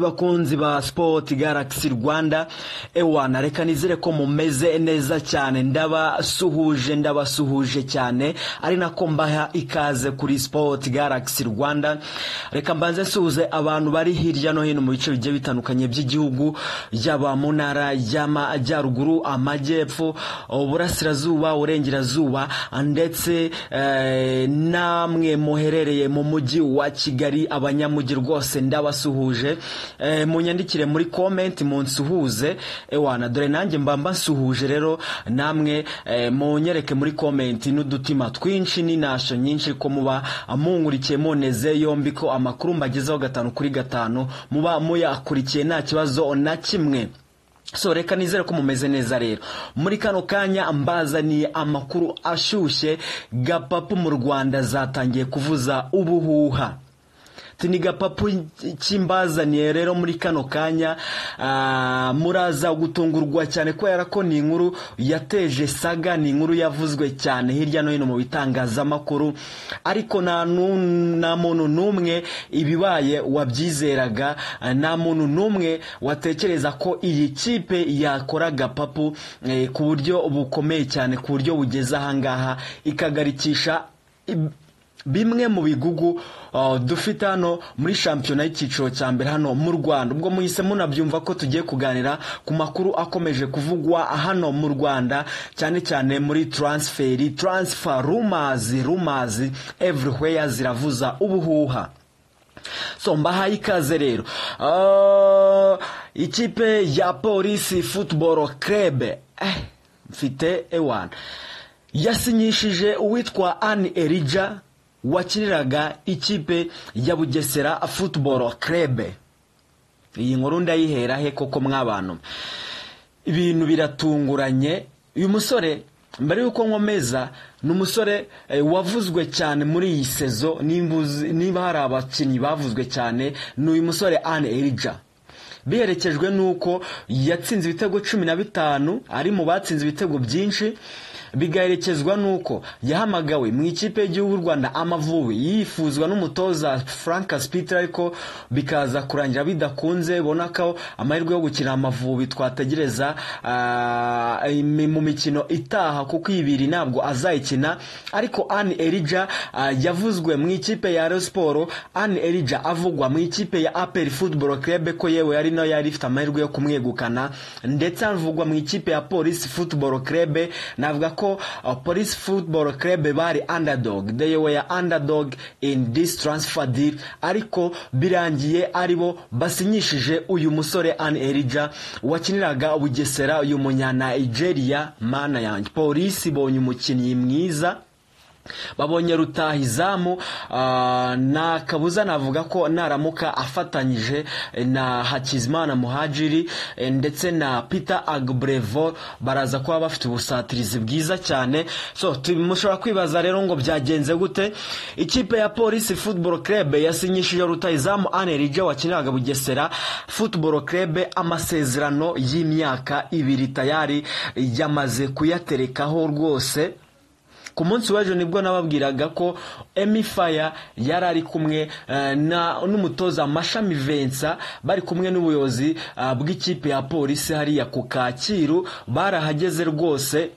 bakunzi ba sport galaxy rwanda ewana reka nizere ko mumeze neza cyane ndabasuhuje ndabasuhuje cyane ari nako mbaha ikaze kuri sport galaxy rwanda reka mbanze suhuze abantu bari hirya no hino mu bice bigiye bitandukanye by'igihugu yaba mu ntara y'amajyaruguru amajyepfo uburasirazuba urengerazuba ndetse eh, namwe muherereye mu mujyi wa kigali abanyamujyi rwose ndabasuhuje eh, munyandikire muri comment munsuhuze ewana dore nanjye mba mbasuhuje rero namwe eh, munyereke muri comment n'udutima twinshi n'inasho nyinshi ko muba mungurikiye moneze yombi ko amakuru mbagezeho gatanu kuri gatanu muba muyakurikiye nta kibazo na kimwe so reka nizere ko mumeze neza rero muri kano kanya mbazaniye amakuru ashyushye gapapu mu rwanda zatangiye kuvuza ubuhuha ni gapapu cy'imbazaniye rero muri kano kanya muraza gutungurwa cyane kubera ko ni inkuru yateje saga ni inkuru yavuzwe cyane hirya no hino mu bitangazamakuru ariko nta muntu n'umwe ibibaye wabyizeraga nta muntu n'umwe watekereza ko iyi kipe yakora gapapu ku buryo bukomeye cyane ku buryo bugeze ahangaha ikagarikisha bimwe mu bigugu dufite hano muri shampiyona y'icyiciro cya mbere hano mu rwanda ubwo muhise munabyumva ko tugiye kuganira ku makuru akomeje kuvugwa hano mu rwanda cyane cyane muri taransiferi taransifa rumazi rumazi evuriweya ziravuza ubuhuha so mbahaye ikaze rero ikipe ya polisi futuboro kerebe mfite ewana yasinyishije uwitwa ani erija wakiniraga ikipe ya bugesera futuboro kerebe iyi nkuru ndayihera he koko mw'abantu ibintu biratunguranye uyu musore mbere y'uko nkomeza ni umusore wavuzwe cyane muri iyi sezo niba hari abakinnyi bavuzwe cyane ni uyu musore ane erija biherekejwe n'uko yatsinze ibitego cumi na bitanu ari mu batsinze ibitego byinshi bigaherekezwa n'uko yahamagawe mu ikipe y'igihugu rwanda amavubi yifuzwa n'umutoza frank sipitira ariko bikaza kurangira bidakunze bona ko amahirwe yo gukina amavubi twategereza mu mikino itaha kuko ibiri ntabwo azayikina ariko ani erija yavuzwe mu ikipe ya Real siporo ani erija avugwa mu ikipe ya aperi futuboro kerebe ko yewe yari nayo yari ifite amahirwe yo kumwegukana ndetse avugwa mu ikipe ya polisi futuboro kerebe navuga ko polisi futuboro kerebe bari andadogi they were andadogi in this transfer deal ariko birangiye aribo basinyishije uyu musore ani erija wakiniraga bugesera uyu munyanayigeria mana yanjye polisi ibonye umukinnyi mwiza babonye rutahizamu nta kabuza navuga ko naramuka afatanyije na hakizimana muhajiri ndetse na peter agburevo baraza kuba bafite ubusatirizi bwiza cyane so mushobora kwibaza rero ngo byagenze gute ikipe ya polisi futuboro kerebe yasinyishije rutahizamu anerije wakiniraga bugesera futuboro kerebe amasezerano y'imyaka ibiri tayari yamaze kuyaterekaho rwose ku munsi w'ejo nibwo nababwiraga ko emifaya yari ari kumwe n'umutoza mashami vensa bari kumwe n'ubuyobozi bw'ikipe ya polisi hariya ku kacyiru barahageze rwose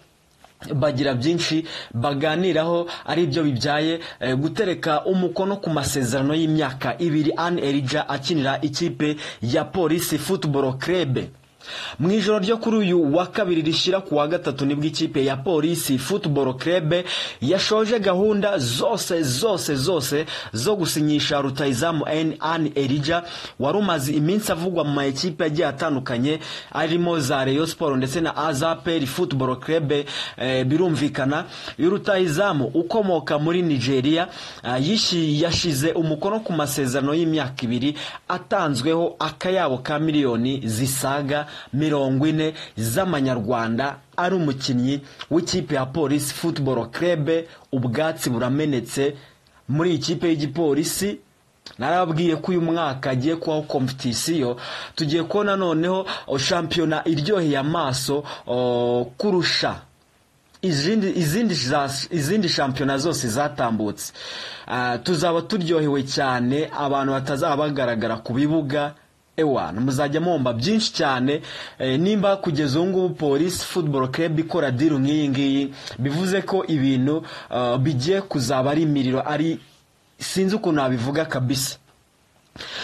bagira byinshi baganiraho ari byo bibyaye gutereka umukono ku masezerano y'imyaka ibiri ani erija akinira ikipe ya polisi futuboro kerebe mu ijoro ryo kuri uyu wa kabiri rishyira ku wa gatatu nibwo ikipe ya polisi futuboro kerebe yashoje gahunda zose zose zose zo gusinyisha rutayizamu ani erija wari umaze iminsi avugwa mu makipe agiye atandukanye arimo za reyo siporo ndetse na azaperi futuboro kerebe birumvikana iyo rutayizamu ukomoka muri nigeria yashyize umukono ku masezerano y'imyaka ibiri atanzweho akayabo ka miliyoni zisaga mirongo ine z'amanyarwanda ari umukinnyi w'ikipe ya polisi futuboro kerebe ubwatsi buramenetse muri iyi kipe y'igipolisi narababwiye ko uyu mwaka agiye kubaho kompetisiyo tugiye kubona noneho shampiyona iryoheye amaso kurusha izindi shampiyona zose zatambutse tuzaba turyohewe cyane abantu batazaba bagaragara ku bibuga ewana muzajya mwumva byinshi cyane eh, nimba kugeza ubu ngubu polisi futuboro club ikora diru nk'iyi ngiyi bivuze ko ibintu ah, bigiye kuzaba ari imiriro ari sinzi ukuntu nabivuga kabisa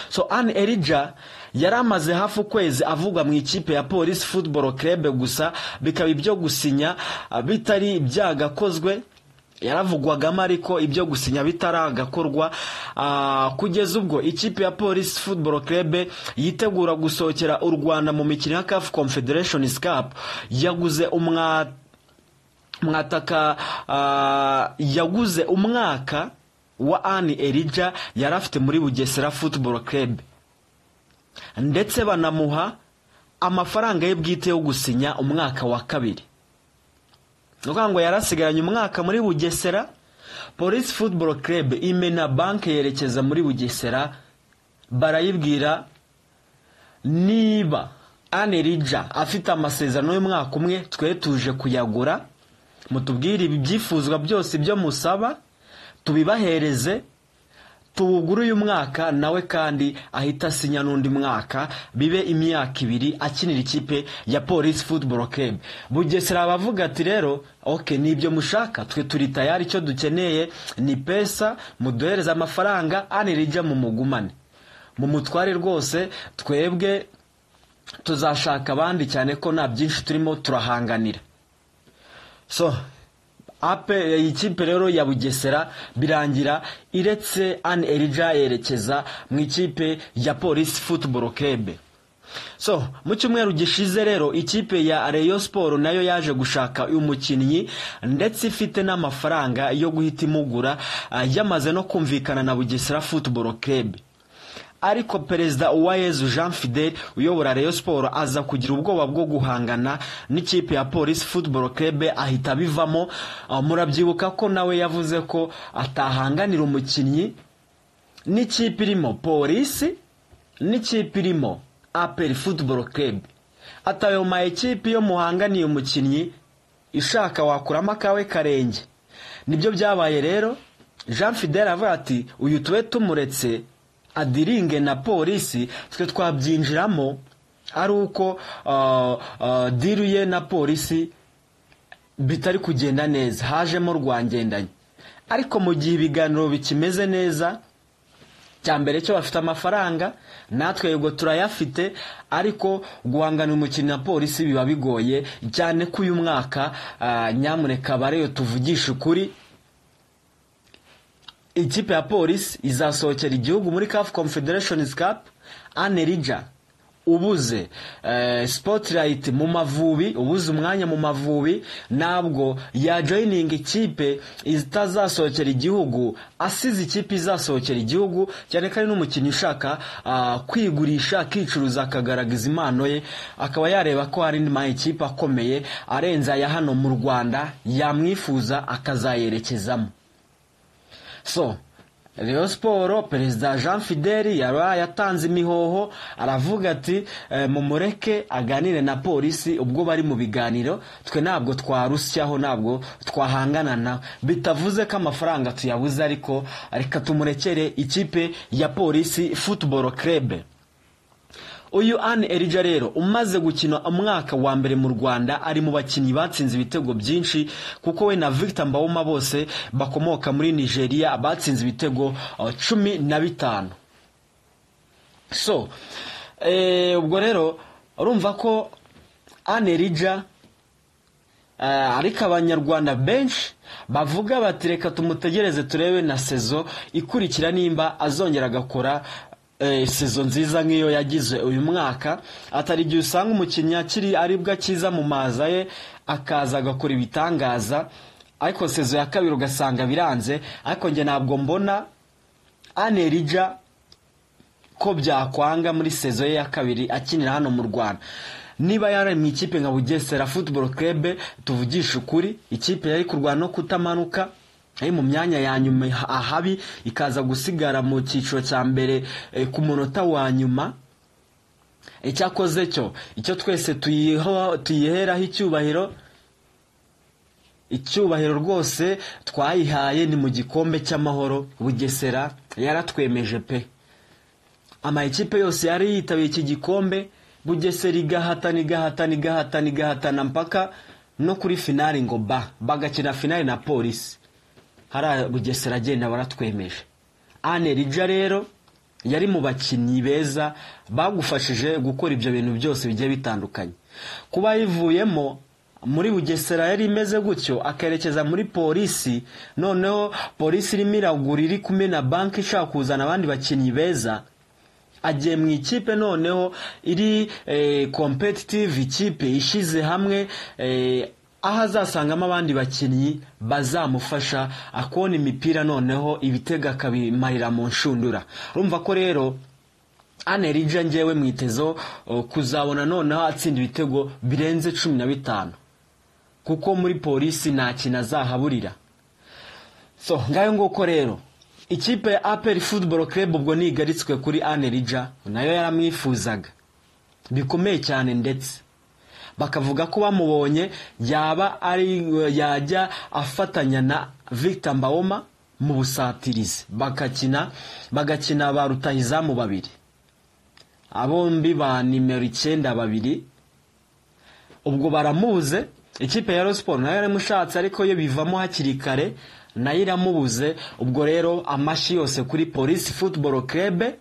so Anne Elija yari amaze hafi ukwezi avugwa mu ikipe ya polisi futuboro club gusa bikaba ibyo gusinya ah, bitari byagakozwe yaravugwagamo ariko ibyo gusinya bitaragakorwa Ah, kugeza ubwo ikipe ya polisi futuboro club yitegura gusohokera u rwanda mu mikino ya cafu confederation cup yaguze umwa mwataka ah, yaguze umwaka wa Anne Elija yari afite muri Bugesera Football Club ndetse banamuha amafaranga ye bwite yo gusinya umwaka wa kabiri ni ukuvuga ngo yarasigaranye umwaka muri bugesera polisi futuboro kerebe imena banki yerekeza muri bugesera barayibwira niba anerija afite amasezerano y'umwaka umwe twe tuje kuyagura mutubwire ibyifuzwa byose ibyo musaba tubibahereze tuwugure uyu mwaka nawe kandi ahita asinya n'undi mwaka bibe imyaka ibiri akinira ikipe ya polisi futuboro kebu bugesera bavuga ati rero oke ni ibyo mushaka twe turi tayari icyo dukeneye ni pesa muduhereze amafaranga anirijya mu mugumane mu mutware rwose twebwe tuzashaka abandi cyane ko nta byinshi turimo turahanganira so ape iyi kipe rero ya bugesera birangira iretse Anne Elija yerekeza mu ikipe ya polisi futuboro kebe so mu cyumweru gishize rero ikipe ya reyo siporo nayo yaje gushaka uyu mukinnyi ndetse ifite n'amafaranga yo guhita imugura ah, yamaze no kumvikana na bugesera futuboro kebe ariko perezida uwayezu jean fidel uyobora reyo siporo aza kugira ubwoba bwo guhangana n'ikipe ya polisi futuboro kebe ahita abivamo Ah, murabyibuka ko nawe yavuze ko atahanganira umukinnyi n'ikipe irimo polisi n'ikipe irimo aperi futuboro kebe atayo ma ekipe iyo muhanganiye umukinnyi ishaka wakuramo akawe karenge nibyo byabaye rero jean fidel avuga ati uyu tube tumuretse adiringe na polisi twe twabyinjiramo ari uko ah, ah, diru ye na polisi bitari kugenda neza hajemo rwangendanye ariko mu gihe ibiganiro bikimeze neza cya mbere cyo bafite amafaranga natwe yego turayafite ariko guhangana umukinnyi na polisi biba bigoye cyane ko uyu mwaka ah, nyamuneka bareyo tuvugishe ukuri ikipe ya polisi izasohokera igihugu muri CAF Confederation Cup Anerija ubuze eh, spotlight mu mavubi ubuze umwanya mu mavubi ntabwo yajoyininga ikipe itazasohokera igihugu asize ikipe izasohokera igihugu cyane kandi n'umukinnyi ushaka ah, kwigurisha akicuruza akagaragaza impano ye akaba yareba ko hari indi mayikipe akomeye arenze aya hano mu rwanda yamwifuza akazayerekezamo so Rayon siporo perezida jean fidel yari yatanze imihoho aravuga ati eh, mumureke aganire na polisi ubwo bari mu biganiro twe ntabwo twarusyaho ntabwo twahangana na bitavuze ko amafaranga tuyabuze ariko reka tumurekere ikipe ya polisi futuboro kerebe uyu Anne Elija rero umaze gukina umwaka wa mbere mu Rwanda ari mu bakinnyi batsinze ibitego byinshi kuko we na Victor Mbawoma bose bakomoka muri Nigeria batsinze ibitego eh, cumi na bitanu so eh, ubwo rero urumva ko Anne Elija Eh, ariko abanyarwanda benshi bavuga bati reka tumutegereze turebe na sezo ikurikira nimba azongera agakora eh, sezo nziza nk'iyo yagize uyu mwaka atari igihe usanga umukinnyi akiri aribwo akiza mu maza ye akaza agakora ibitangaza ariko sezo ya kabiri ugasanga biranze ariko njye ntabwo mbona anerija ko byakwanga muri sezo ye ya kabiri akinira hano mu rwanda niba yari mu ikipe nka bugesera futuboro kerebe tuvugishe ukuri ikipe yari kurwana no kutamanuka yari mu myanya ya nyuma ahabi ikaza gusigara mu cyiciro cya mbere eh, ku munota wa nyuma icyakoze cyo icyo twese tuyiho- tuyiheraho icyubahiro icyubahiro rwose twayihaye ni mu gikombe cy'amahoro bugesera yaratwemeje pe amakipe yose yari yitabiye iki gikombe bugesera igahatana igahatana igahatana igahatana mpaka no kuri finari ngo ba bagakina finari na polisi hariya bugesera agenda baratwemeje ane rija rero yari mu bakinnyi beza bagufashije gukora ibyo bintu byose bigiye bitandukanye kuba yivuyemo muri bugesera yari imeze gutyo akerekeza muri polisi noneho polisi irimo iragura iri kumena banki ishaka kuzana abandi bakinnyi beza agiye mu ikipe noneho iri kompetitive ikipe ishyize hamwe aho azasangamo abandi bakinnyi bazamufasha akona imipira noneho ibitego akabimarira mu nshundura urumva ko rero anerija ngewe mwitezo kuzabona noneho atsinda ibitego birenze cumi na bitanu kuko muri polisi nta kintu azahaburira so ngayo nguko rero ikipe ya aperi futuboro club ubwo ntigaritswe kuri anerija nayo yaramwifuzaga bikomeye cyane ndetse bakavuga ko bamubonye yaba ari yajya afatanya na victor mbawoma mu busatirizi bakakina bagakina ba rutahizamu babiri abombi ba nimero icyenda babiri ubwo baramubuze ikipe ya siporo nayo yaramushatse ariko yo bivamo hakiri kare nayo iramubuze ubwo rero amashyi yose kuri polisi futuboro kerebe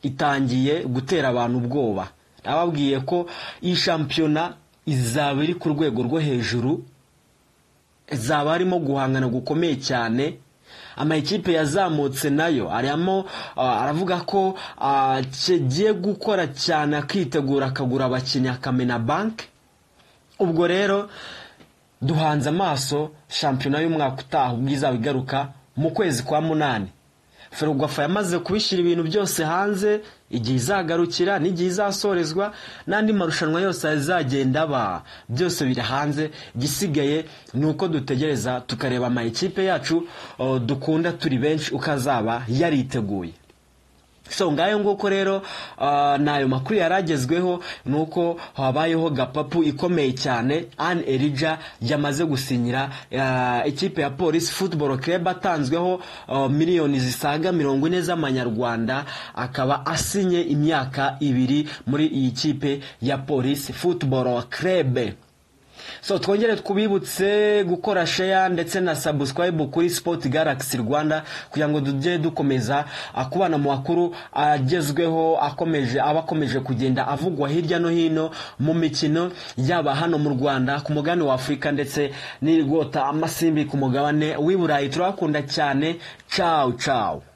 itangiye gutera abantu ubwoba ababwiye ko iyi shampiyona izaba iri ku rwego rwo hejuru zaba harimo guhangana gukomeye cyane amakipe yazamutse nayo arimo aravuga ko kigiye gukora cyane akitegura akagura abakinnyi akamena banki ubwo rero duhanze amaso shampiyona y'umwaka utaha ubwo izaba igaruka mu kwezi kwa munani ferwafa yamaze kubishyira ibintu byose hanze igihe izagarukira n'igihe izasorezwa n'andi marushanwa yose azagenda aba byose biri hanze igisigaye ni uko dutegereza tukareba amakipe yacu dukunda turi benshi uko azaba yariteguye so ngayo nguko rero n'ayo makuru yaragezweho ni uko habayeho gapapu ikomeye cyane an erija yamaze gusinyira ikipe ya polisi futuboro kereba atanzweho miliyoni zisaga mirongo ine z'amanyarwanda akaba asinye imyaka ibiri muri iyi kipe ya polisi futuboro kerebe so twongere twibutse gukora sheya ndetse na sabusikarayibu kuri sipoti garagisi rwanda kugira ngo tujye dukomeza kubana mu makuru agezweho akomeje aba akomeje kugenda avugwa hirya no hino mu mikino yaba hano mu rwanda ku mugabane wa afurika ndetse n'irigota amasimbi ku mugabane w'i burayi turabakunda cyane cawu cawu